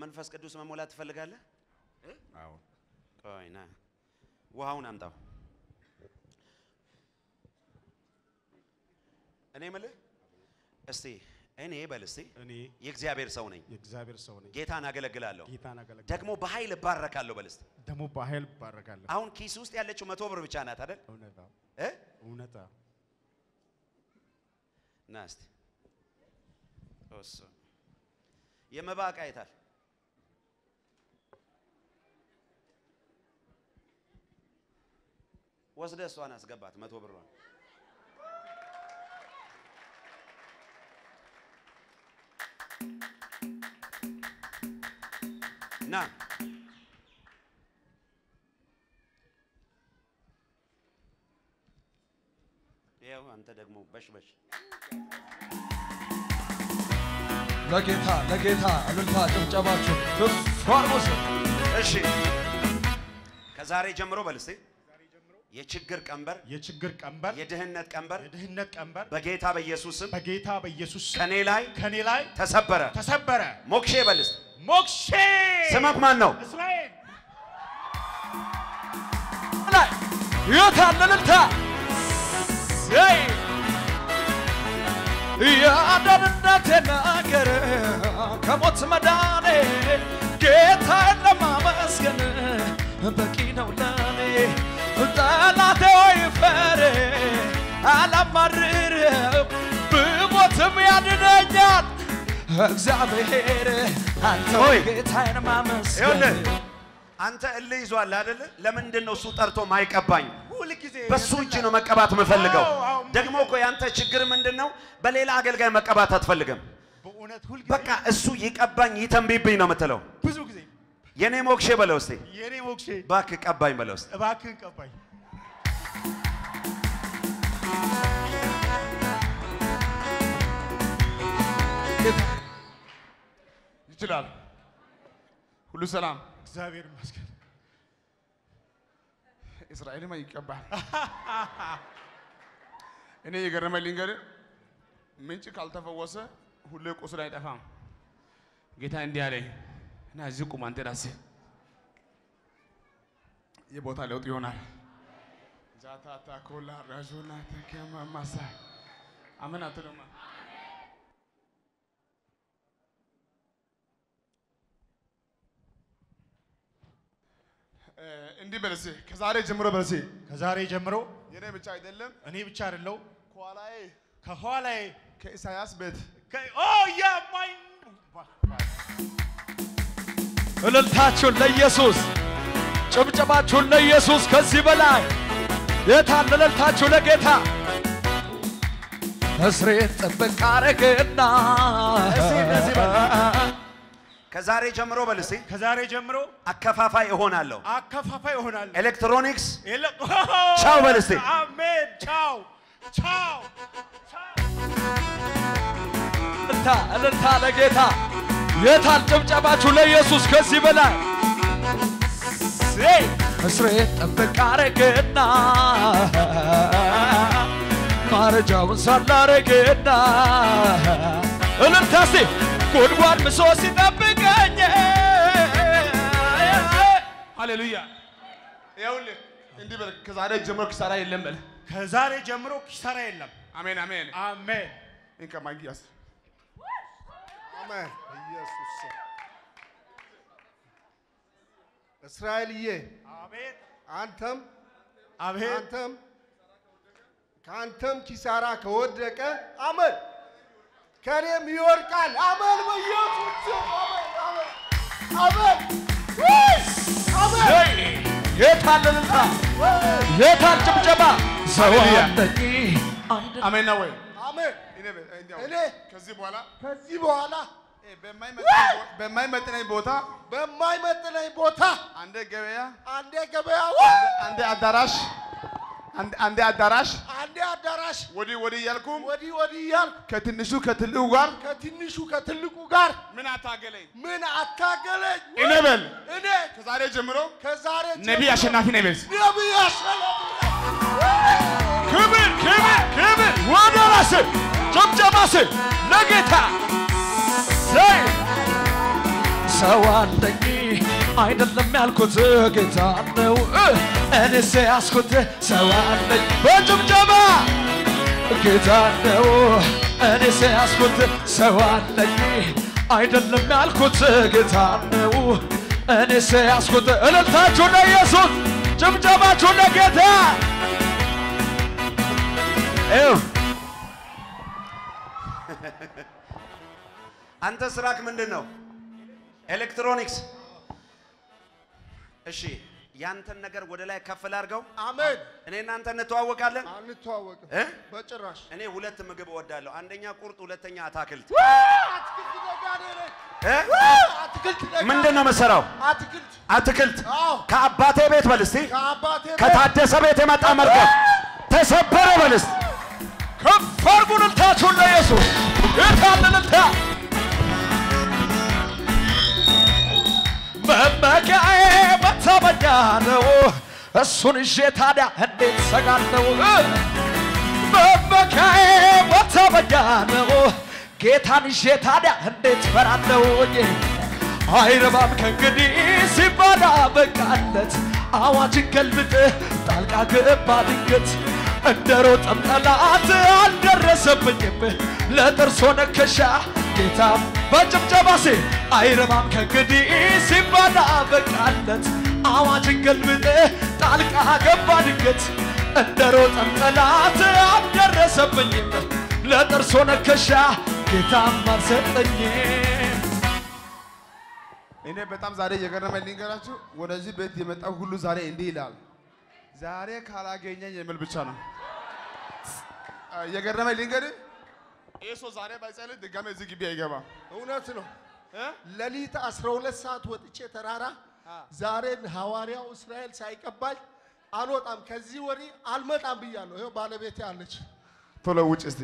በመንፈስ ቅዱስ መሞላት ትፈልጋለህ? አዎ ቆይ ና ውሃውን አምጣው። እኔ ምልህ እስቲ እኔ በል እስቲ እኔ የእግዚአብሔር ሰው ነኝ፣ የእግዚአብሔር ሰው ነኝ። ጌታን አገለግላለሁ፣ ጌታን አገለግላለሁ። ደግሞ በኃይል እባረካለሁ በል እስቲ። ደግሞ በኃይል እባረካለሁ። አሁን ኪስ ውስጥ ያለችው መቶ ብር ብቻ ናት አይደል? እውነታ እ እውነታ ና እስቲ እሱ የመባ ዕቃ የታል? ወስደህ እሷን አስገባት መቶ ብሯን። ና ይኸው አንተ ደግሞ በሽበሽ ለጌታ ለጌታ እልልታ ጭብጨባችሁ ከፍ አድርጉ። እሺ ከዛሬ ጀምሮ በል እስቲ የችግር ቀንበር፣ የችግር ቀንበር፣ የድህነት ቀንበር የድህነት ቀንበር በጌታ በኢየሱስ ስም በጌታ በኢየሱስ ስም ከኔ ላይ ከኔ ላይ ተሰበረ። ተሰበረ። ሞክሼ በል እስቲ ሞክሼ ስምህ ማን ነው? እስራኤል ላይ የታለ እልልታ ዘይ የአዳንነቴ ነገር ከሞት መዳኔ ጌታዬን ለማመስገን በቂ ነው ለኔ ጠላቴ ወይ ፈሬ አላማርርም ብሞትም ያድነኛል እግዚአብሔር አንተ ሆይ፣ ጌታዬን ማመስገን ይኸውልህ አንተ እልህ ይዟል አይደል? ለምንድን ነው እሱ ጠርቶ ማይቀባኝ? ሁልጊዜ በሱ እጅ ነው መቀባት የምፈልገው። አዎ፣ አዎ። ደግሞ እኮ ያንተ ችግር ምንድን ነው? በሌላ አገልጋይ መቀባት አትፈልግም። በእውነት ሁልጊዜ በቃ እሱ ይቀባኝ ይተንብይብኝ ነው የምትለው። ብዙ ጊዜ የኔ ሞክሼ በለው እስቲ፣ የኔ ሞክሼ እባክህ ቀባኝ በለው እስቲ። እባክህን ቀባኝ። ይችላል። ሁሉ ሰላም። እግዚአብሔር ይመስገን። እስራኤልማ ይቀባል። እኔ የገረመኝ ልንገርህ፣ ምንጭ ካልተፈወሰ ሁሌ ቁስል አይጠፋም። ጌታ እንዲህ አለኝ እና እዚህ ቁም አንተ ራስህ የቦታ ለውጥ ይሆናል። ዛታታ ኮላ ራዦና ተከማ ማሳ አምን አትሉማ እ፣ እንዲህ በለሴ ከዛሬ ጀምሮ በለሴ ከዛሬ ጀምሮ የኔ ብቻ አይደለም እኔ ብቻ አይደለው ከኋላዬ ከኋላዬ ከኢሳያስ ቤት ከ- ኦ የማይ እልልታችሁን ለኢየሱስ ጭብጨባችሁን ለኢየሱስ ከዚህ በላይ የታለ እልልታችሁ ለጌታ እስሬን ጥብቅ አረግና እስቲ እንደዚህ በል። ከዛሬ ጀምሮ በል እስቲ ከዛሬ ጀምሮ አከፋፋይ እሆናለሁ። አከፋፋይ እሆናለሁ። ኤሌክትሮኒክስ የለ- ቻው በል እስቲ። አሜን። ቻው ቻው እልልታ እልልታ ለጌታ የታል ጭብጨባችሁ ለኢየሱስ ከዚህ በላይ እስሬን ጥብቅ አረግና ማረጃውን ሳላረግና እልልታ እስቲ ጉድጓድ ምሶ ሲጠብቀኝ ሃሌሉያ ይኸውልህ እንዲህ በል ከዛሬ ጀምሮ ኪሳራ የለም በል ከዛሬ ጀምሮ ኪሳራ የለም። አሜን አሜን አሜን። እንካ ማንኪያስ አሜን። ኢየሱስ ስም። እስራኤልዬ አሜን። አንተም አሜን። አንተም ከአንተም ኪሳራ ከወደቀ አመን ከኔም ይወድቃል። አመን በኢየሱስ ስም አመን አመን አመን አመን የታል እልልታ የታል ጭብጨባ ሰው ሃሌሉያ። አለኝ አንድ አሜን ነው ወይ አሜን። እኔ በ- እንዲያው እኔ ከዚህ በኋላ ከዚህ በኋላ እ፣ በማይመጥነኝ ቦ- በማይመጥነኝ ቦታ በማይመጥነኝ ቦታ አንዴ ገበያ አንዴ ገበያ አንዴ አዳራሽ አንዴ- አንዴ አዳራሽ አንዴ አዳራሽ ወዲህ ወዲህ እያልኩም ወዲህ ወዲህ እያልኩ ከትንሹ ከትልቁ ጋር ከትንሹ ከትልቁ ጋር ምን አታገለኝ ምን አታገለኝ እኔ በል እኔ ከዛሬ ጀምሮ ከዛሬ ነቢይ አሸናፊ ነኝ በል ነቢይ አሸናፊ ክብር ክብር ክብር ወደ ራስህ ጭብጨባስህ ለጌታ ዘይ ሰው አለኝ አይደለም ያልኩት ጌታ ነው እኔስ ያስኩት ሰው አለኝ በጭብጨባ ጌታ ነው እኔስ ያስኩት ሰው አለኝ አይደለም ያልኩት ጌታ ነው እኔስ ያስኩት እልልታችሁ ለኢየሱስ ጭብጨባችሁ ለጌታ ይኸው አንተ ስራክ ምንድን ነው? ኤሌክትሮኒክስ። እሺ ያንተን ነገር ወደ ላይ ከፍ ላድርገው። አሜን። እኔ እናንተ እንተዋወቃለን። አንተዋወቅም እ? በጭራሽ። እኔ ሁለት ምግብ እወዳለሁ። አንደኛ ቁርጥ፣ ሁለተኛ አታክልት። አትክልት ነጋዴ ነኝ። እ? አትክልት ነጋዴ። ምንድን ነው የምትሰራው? አትክልት አትክልት። አዎ። ከአባቴ ቤት በል እስቲ። ከአባቴ ቤት ከታደሰ ቤት የመጣ መርከብ ተሰበረ በል እስቲ። ከፍ አድርጉ እልልታችሁን ለኢየሱስ የታለ እልልታ መመኪያዬ መታመኛ ነው እሱን ይዤ ታዲያ እንዴት ሰጋለሁ መመኪያዬ መታመኛ ነው ጌታን ይዤ ታዲያ እንዴት ፈራለሁኝ አይረባም ከእንግዲህ ሲባል አበቃለት አዋጅን ገልብጥ ጣልቃ ገባ ድንገት እንደ ሮጠም ጠላት አልደረሰብኝም ለጥርሶ ነከሻ ጌታም በጭብጨባ ሴ አይረባም ከእንግዲህ ሲባል አበቃለት አዋጅን ገልብጥ ጣልቃ ገባ ድንገት እንደ ሮጠም ጠላት አልደረሰብኝም ለጥርሶ ነከሻ ጌታም አልሰጠኝም እኔ በጣም ዛሬ የገረመኝ ልንገራችሁ። ወደዚህ ቤት የመጣው ሁሉ ዛሬ እንዲህ ይላል፣ ዛሬ ካላገኘኝ የሚል ብቻ ነው አ፣ የገረመኝ ልንገርህ። ይህ ሰው ዛሬ ባይጸልይ ድጋሜ እዚህ ግቢ አይገባም። እውነት ነው። ሌሊት 12 ሰዓት ወጥቼ ተራራ ዛሬን ሐዋርያው እስራኤል ሳይቀባኝ አልወጣም። ከዚህ ወሬ አልመጣም ብያለሁ። ይኸው ባለቤቴ አለች። ቶሎ ውጭ እስቲ።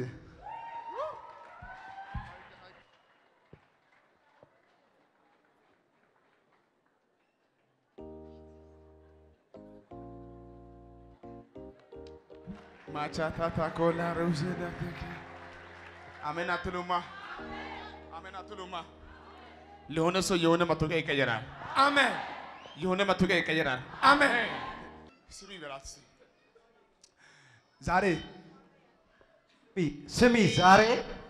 ማቻታታ ኮላ ሩዘዳቴክ አሜን አትሉማ? አሜን አትሉማ? ለሆነ ሰው የሆነ መታወቂያ ይቀየራል። አሜን የሆነ መታወቂያ ይቀየራል። አሜን። ስሚ በላት እስኪ። ዛሬ ስሚ ዛሬ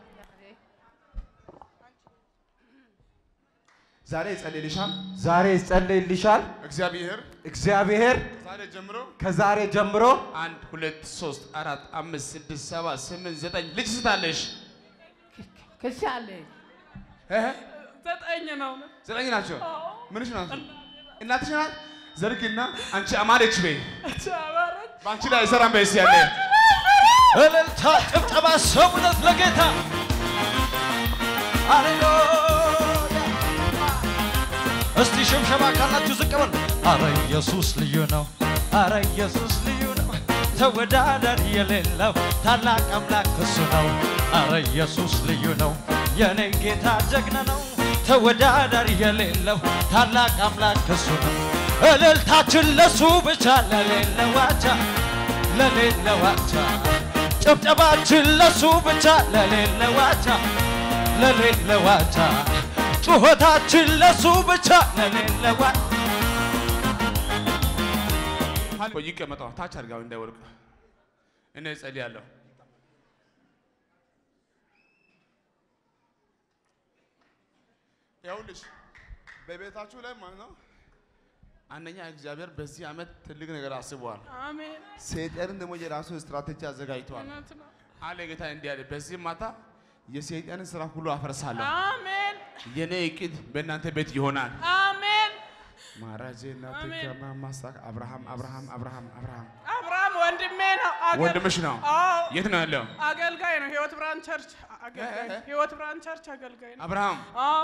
ዛሬ ይጸልይልሻል ዛሬ ይጸለይልሻል። እግዚአብሔር እግዚአብሔር ዛሬ ጀምሮ ከዛሬ ጀምሮ አንድ ሁለት ሶስት አራት አምስት ስድስት ሰባት ስምንት ዘጠኝ ልጅ ስታለሽ ክሻለ ዘጠኝ ነው። ዘጠኝ ናቸው። ምንሽ ናቸው? እናትሽ ናት። ዘርግና አንቺ አማረች በይ አማረች በአንቺ ላይ አይሰራም በይ እስኪ ያለ እልልታ ጭብጨባ ሰውነት ለጌታ ሃሌሉያ እስቲ ሽምሸማ ካላችሁ ዝቅ በሉ አረ ኢየሱስ ልዩ ነው አረ ኢየሱስ ልዩ ነው ተወዳዳሪ የሌለው ታላቅ አምላክ እሱ ነው አረ ኢየሱስ ልዩ ነው የኔ ጌታ ጀግና ነው ተወዳዳሪ የሌለው ታላቅ አምላክ እሱ ነው እልልታችን ለሱ ብቻ ለሌለው ዋቻ ለሌለው ዋቻ ጭብጨባችን ለሱ ብቻ ለሌለው ዋቻ ለሌለው ዋቻ ጩኸታችን ለሱ ብቻ ለሌለው ዋቻ ይቀመጠው ታች አድርጋው እንዳይወድቅ እኔ እጸልያለሁ። ይኸውልሽ በቤታችሁ ላይ ማለት ነው አንደኛ እግዚአብሔር በዚህ ዓመት ትልቅ ነገር አስቧል። አሜን። ሰይጣንን ደግሞ የራሱ ስትራቴጂ አዘጋጅቷል። እውነት ነው። አለ ጌታ እንዲህ አለ፣ በዚህ ማታ የሰይጣንን ስራ ሁሉ አፈርሳለሁ። አሜን። የኔ እቅድ በእናንተ ቤት ይሆናል። አሜን። ማራጄና አሜን። ትከማ ማሳክ አብርሃም አብርሃም አብርሃም አብርሃም አብርሃም ወንድሜ ነው። አገል- ወንድምሽ ነው። አዎ የት ነው ያለው? አገልጋይ ነው። ህይወት ብርሃን ቸርች አገልጋይ እ- እ- ህይወት ብርሃን ቸርች አገልጋይ ነው። አብርሃም አዎ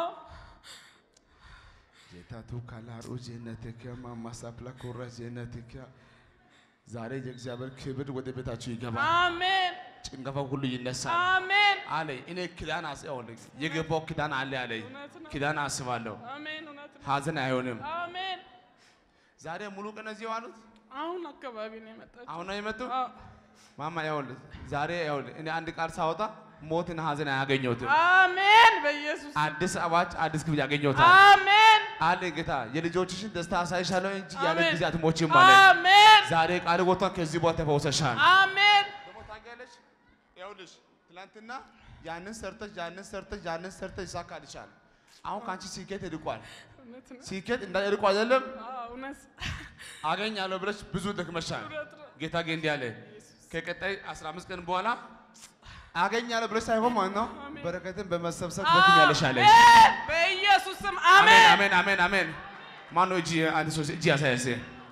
ጌታቱ ካላሩ ጀነትከ ማማሳፕላ ኮራ ጀነትከ ዛሬ የእግዚአብሔር ክብር ወደ ቤታችሁ ይገባል። አሜን ጭንገፋው ሁሉ ይነሳል አሜን አለ። እኔ ኪዳን አስያውል የገባው ኪዳን አለ አለ። እውነት ነው። ኪዳን አስባለሁ። አሜን። እውነት ነው። ሀዘን አይሆንም። አሜን። ዛሬ ሙሉ ቀን እዚህ ዋሉት። አሁን አካባቢ ነው የመጣችው። አሁን ነው የመጡ። አዎ ማማ ይኸውልህ ዛሬ ይኸውልህ እኔ አንድ ቃል ሳወጣ ሞትን ሀዘን አያገኘሁትም። አሜን በኢየሱስ አዲስ አዋጅ አዲስ ክፍል ያገኘሁታል አሜን አለ ጌታ። የልጆችሽን ደስታ አሳይሻለሁ እንጂ ያለ አሜን። ጊዜ አትሞቺም አለ። አሜን ዛሬ ቃል ወጥቷል። ከዚህ በኋላ ተፈውሰሻል። አሜን ደግሞ ታውቂያለሽ፣ ይኸውልሽ ትናንትና ያንን ሰርተሽ ያንን ሰርተሽ ያንን ሰርተሽ ይሳካልሻል። አሁን ከአንቺ ስኬት ይርቋል። እውነት ነው ስኬት እንዳይርቁ አይደለም አዎ፣ እውነት አገኛለሁ ብለሽ ብዙ ደክመሻል። እውነት ነው ጌታ ግን እንዲህ አለ፣ ከቀጣይ 15 ቀን በኋላ አገኛለሁ ብለሽ ሳይሆን ማለት ነው በረከትን በመሰብሰብ ትደክሚያለሽ አለ። አሜን በኢየሱስ ስም አሜን አሜን አሜን አሜን አሜን። ማን ነው እጅ አንድ ሰው እጅ ያሳያሴ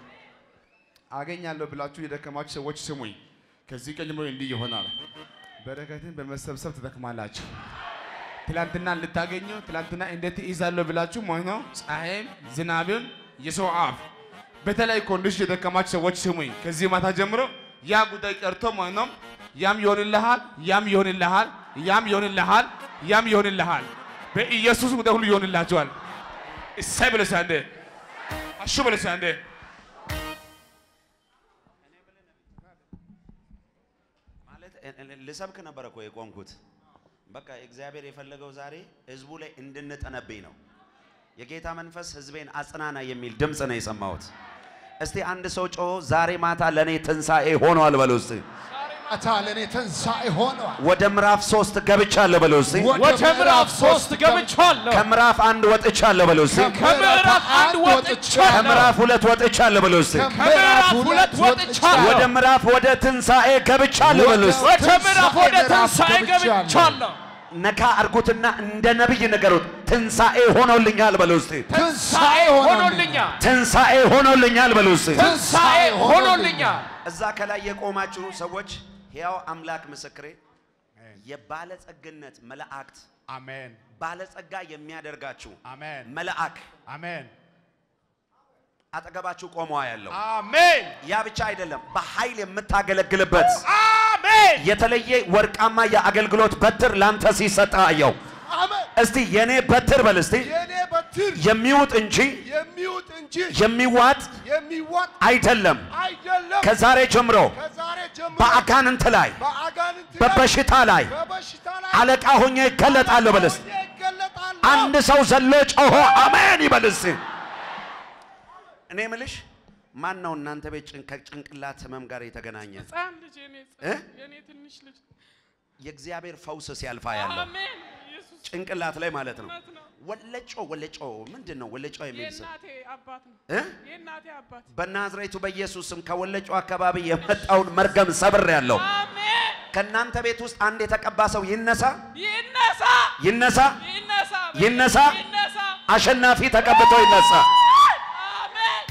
አገኛለሁ ብላችሁ የደከማችሁ ሰዎች ስሙኝ። ከዚህ ቀን ጀምሮ እንዲህ ይሆናል። በረከትን በመሰብሰብ ትደክማላችሁ። ትላንትና ልታገኙ ትላንትና እንዴት ይዛለሁ ብላችሁ ማለት ነው ፀሐይም ዝናብም የሰው አፍ በተለይ ኮንዲሽን የደከማችሁ ሰዎች ስሙኝ። ከዚህ ማታ ጀምሮ ያ ጉዳይ ቀርቶ ማለት ነው ያም ይሆንልሃል፣ ያም ይሆንልሃል፣ ያም ይሆንልሃል፣ ያም ይሆንልሃል። በኢየሱስ ጉዳይ ሁሉ ይሆንላችኋል። እሰይ ብለሽ አንዴ አሹ ብለሽ አንዴ ማለት እ- እ- ልሰብክ ነበር እኮ የቆምኩት። በቃ እግዚአብሔር የፈለገው ዛሬ ህዝቡ ላይ እንድንጠነብኝ ነው። የጌታ መንፈስ ህዝቤን አጽናና የሚል ድምፅ ነው የሰማሁት። እስቲ አንድ ሰው ጮሆ ዛሬ ማታ ለእኔ ትንሣኤ ሆኗል በለው እስቲ። አታ ለእኔ ትንሣኤ ሆነዋል። ወደ ምዕራፍ ሶስት ገብቻለሁ በለው እስቲ። ወደ ምዕራፍ ሶስት ገብቻለሁ። ከምዕራፍ አንድ ወጥቻለሁ በለው እስቲ። ከምዕራፍ አንድ ወጥቻለሁ። ከምዕራፍ ሁለት ወጥቻለሁ በለው እስቲ። ከምዕራፍ ሁለት ወጥቻለሁ። ወደ ምዕራፍ ወደ ትንሣኤ ገብቻለሁ በለው እስቲ። ወደ ምዕራፍ ወደ ትንሣኤ ገብቻለሁ። ነካ አርጉትና እንደ ነቢይ ንገሩት። ትንሣኤ ሆኖልኛል በለው እስቲ። ትንሣኤ ሆኖልኛል። ትንሣኤ ሆኖልኛል በለው እስቲ። ትንሣኤ ሆኖልኛል። እዛ ከላይ የቆማችሁ ሰዎች ሕያው አምላክ ምስክሬ የባለጸግነት መላእክት አሜን ባለጸጋ የሚያደርጋችሁ አሜን መልአክ አሜን አጠገባችሁ ቆሞ ያለው አሜን ያ ብቻ አይደለም፣ በኃይል የምታገለግልበት አሜን የተለየ ወርቃማ የአገልግሎት በትር ላንተ ሲሰጥ አየው። አሜን። እስቲ የኔ በትር በል እስቲ የእኔ በትር የሚውጥ እንጂ የሚውጥ እንጂ የሚዋጥ የሚዋጥ አይደለም። አይደለም። ከዛሬ ጀምሮ ከዛሬ ጀምሮ በአጋንንት ላይ በአጋንንት ላይ በበሽታ ላይ በበሽታ ላይ አለቃ ሆኜ ይገለጣለሁ በል እስቲ። ሆኜ እገለጣለሁ። አንድ ሰው ዘሎ ጮሆ አሜን ይበል እስቲ። እኔ ምልሽ ማን ነው እናንተ ቤት ጭን- ከጭንቅላት ህመም ጋር የተገናኘ ህፃን ልጅ የኔ እ? ህፃን የኔ ትንሽ ልጅ የእግዚአብሔር ፈውስ ሲያልፋ ያለው አሜን ኢየሱስ ጭንቅላት ላይ ማለት ነው። እውነት ነው ወለጮ ወለጮ ምንድን ነው ወለጮ የሚል ስም የእናቴ አባት ነው እ? የእናቴ አባት በናዝሬቱ በኢየሱስ ስም ከወለጮ አካባቢ የመጣውን መርገም ሰብር ያለው አሜን ከእናንተ ቤት ውስጥ አንድ የተቀባ ሰው ይነሳ ይነሳ ይነሳ ይነሳ ይነሳ። ይነሳ አሸናፊ ተቀብቶ ይነሳ። አሜን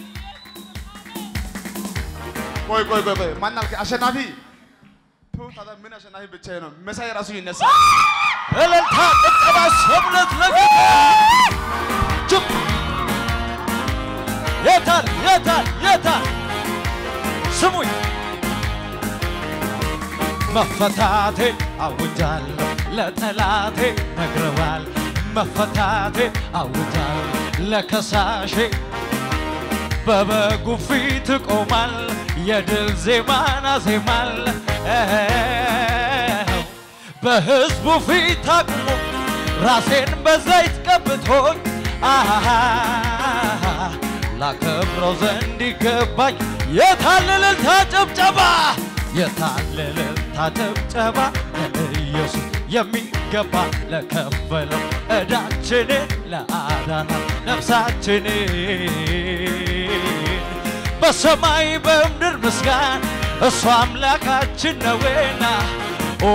ቆይ ቆይ ቆይ ቆይ ማን አልከኝ? አሸናፊ ቱ ታዲያ ምን አሸናፊ ብቻ ነው መሳይ ራሱ ይነሳ እልልታ፣ ጭብጨባ፣ ሰብለት ለጌታ ጭብ የታል የታል የታል ስሙኝ መፈታቴ አውጃለሁ ለጠላቴ ነግረዋል መፈታቴ አውጃለሁ ለከሳሼ በበጉ ፊት ቆማል የድል ዜማን አዜማል በሕዝቡ ፊት አቁሞ ራሴን በዘይት ቀብቶኝ አሃ ላከብረው ዘንድ ይገባኝ የታለ እልልታ ጭብጨባ የታለ እልልታ ጭብጨባ ለኢየሱስ የሚገባ ለከፈለው ዕዳችንን ለአዳናት ነፍሳችንን በሰማይ በምድር ምስጋን እሱ አምላካችን ነውና ኦ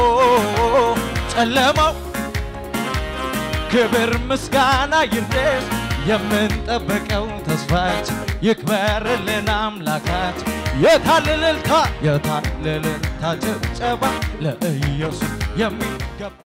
ጨለማው ክብር ምስጋና ይድረስ የምንጠብቀው ተስፋችን ይክበርልን አምላካችን የታለ እልልታ የታለ እልልታ ጭብጨባ ለኢየሱስ የሚገባ